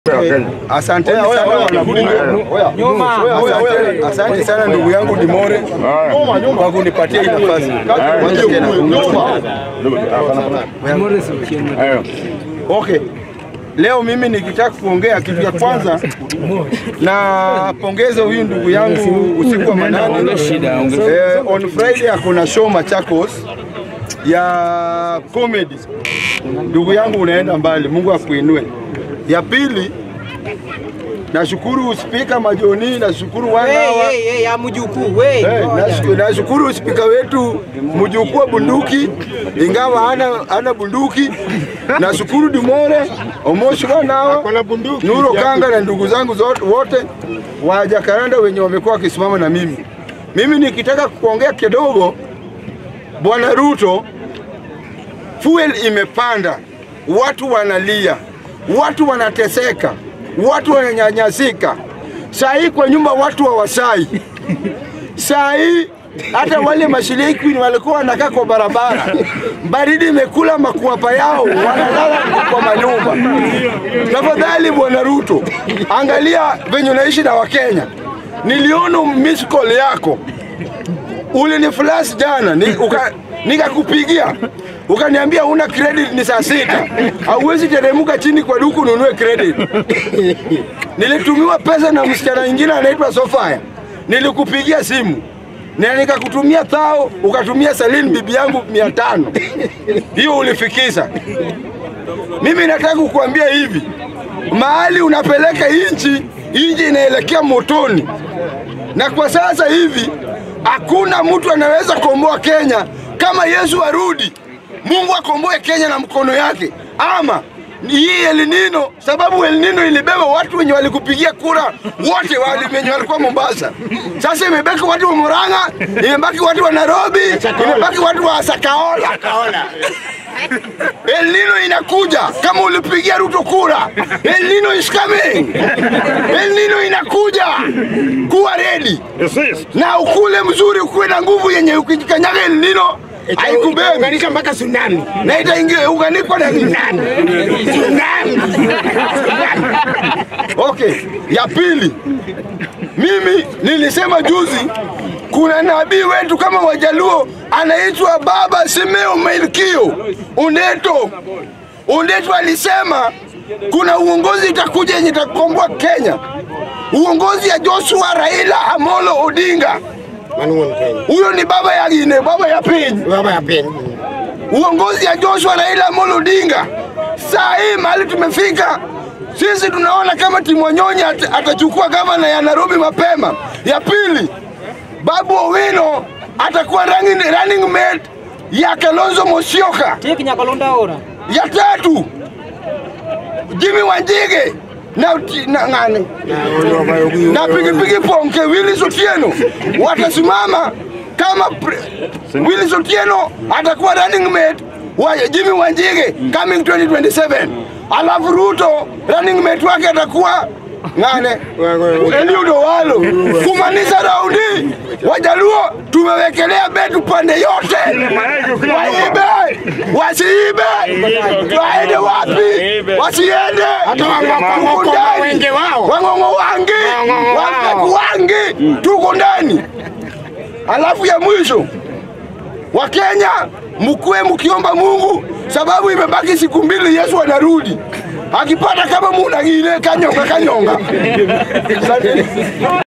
Asante sana wanabunge. Asante- Asante sana ndugu yangu Dimore kwa kunipatia hii nafasi. Kwanza tena. Okay. Leo mimi nikitaka kuongea kitu ya kwanza na pongeza huyu ndugu yangu usiku wa manane. Eh, on Friday akona show Machakos ya comedy. Ndugu yangu unaenda mbali, Mungu akuinue. Ya pili nashukuru spika Majoni, nashukuru wana wa Hey, hey, hey, ya mjukuu we. Eh, nashu- nashukuru spika wetu mjukuu wa bunduki, ingawa hana, hana bunduki. Nashukuru Dimore Omoshi wanawa Nuro Kanga na ndugu zangu zote wote wa Jakaranda wenye wamekuwa wakisimama na mimi. Mimi nikitaka kuongea kidogo, Bwana Ruto, fuel imepanda, watu wanalia, watu wanateseka, watu wananyanyasika. Saa hii kwa nyumba watu hawasai saa hii hata wale mashiriki walikuwa wanakaa kwa barabara, baridi imekula makuapa yao, wanalala kwa manyumba. Tafadhali Bwana Ruto, angalia venye unaishi na Wakenya. Niliona miss call yako uliniflash jana ni, uka, nikakupigia ukaniambia una credit ni saa sita, hauwezi teremuka chini kwa duku ununue credit. Nilitumiwa pesa na msichana mwingine anaitwa Sofia, nilikupigia simu na nikakutumia thao, ukatumia Salini bibi yangu mia tano hiyo ulifikisha. Mimi nataka kukuambia hivi, mahali unapeleka inchi, inchi inaelekea motoni, na kwa sasa hivi hakuna mtu anaweza komboa Kenya kama Yesu arudi, Mungu akomboe Kenya na mkono yake, ama hii El Nino, sababu El Nino ilibeba watu wenye walikupigia kura wote wale wenye walikuwa Mombasa. Sasa imebaki watu wa Murang'a, imebaki watu wa Nairobi, imebaki watu wa Sakaola. El Nino inakuja kama ulipigia Ruto kura. El Nino is coming. El Nino inakuja. Kuwa ready. Na ukule mzuri, ukuwe na nguvu yenye ukijikanyaga El Nino haikubebi Unganisha mpaka tsunami. na itaingia unganikwa na nani? Okay, ya pili, mimi nilisema juzi, kuna nabii wetu kama Wajaluo anaitwa Baba Simeo Melkio Uneto. Uneto alisema kuna uongozi itakuja yenye itakomboa Kenya, uongozi ya Joshua Raila Amolo Odinga. Manuon Kenya. Huyo ni baba ya ine, baba ya pili Baba ya peni. uongozi ya Joshua Raila Amolo Odinga. Saa hii mahali tumefika, sisi tunaona kama Timu Wanyonyi at, atachukua gavana ya Nairobi mapema. Ya pili, Babu Owino atakuwa running, running mate ya Kalonzo Musyoka. Tik nyakalonda ora. Ya tatu, Jimmy Wanjige na, na, ngani na pikipiki Ponke Willis Otieno watasimama kama pre- Willis Otieno atakuwa running mate wa Jimmy Wanjige coming 2027, alafu Ruto running mate wake atakuwa ngane Eliud Owalo, kumaanisha raundi Wajaluo tumewekelea betu pande yote, waibe wasiibe, waende wapi wasiende, Hata wang'oko- Tuko ndani. wenge wao. wang'ong'o wangi Wang'ong'o wao. wapeku wangi tuko ndani. Alafu ya mwisho Wakenya mkuwe mkiomba Mungu, sababu imebaki siku mbili, Yesu anarudi. Akipata kama muna ile kanyonga kanyonga. Asante.